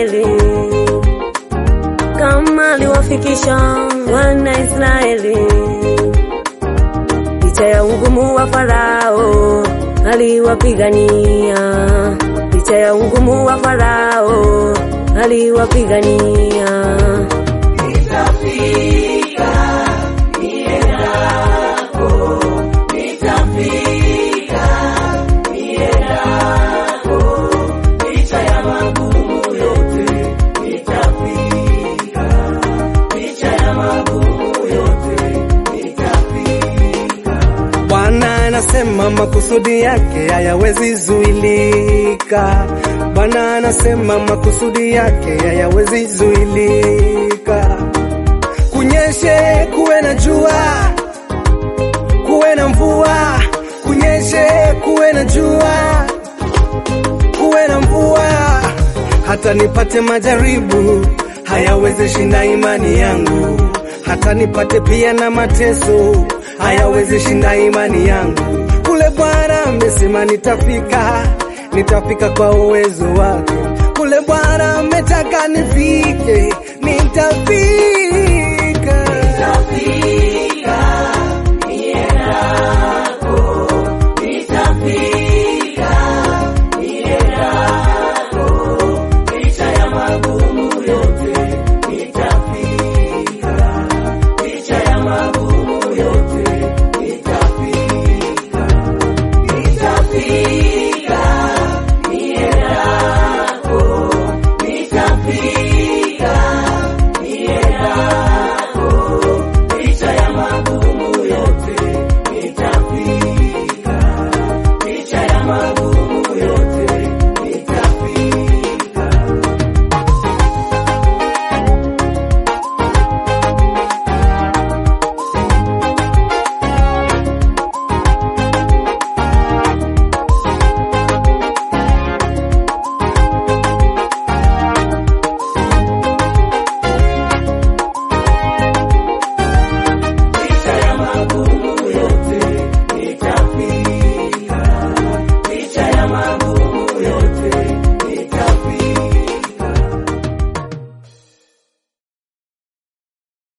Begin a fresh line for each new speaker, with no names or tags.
Israeli, kama aliwafikisha wana Israeli licha ya ugumu wa Farao, aliwapigania licha ya ugumu wa Farao, aliwapigania.
Bwana anasema makusudi yake hayawezi zuilika. Bwana anasema makusudi yake hayawezi zuilika. Kunyeshe, kuwe na jua, kuwe na mvua, kunyeshe, kuwe na jua, kuwe na mvua, hata nipate majaribu hayawezi shinda imani yangu, hata nipate pia na mateso hayawezi shinda imani yangu. Kule Bwana amesema nitafika, nitafika kwa uwezo wake.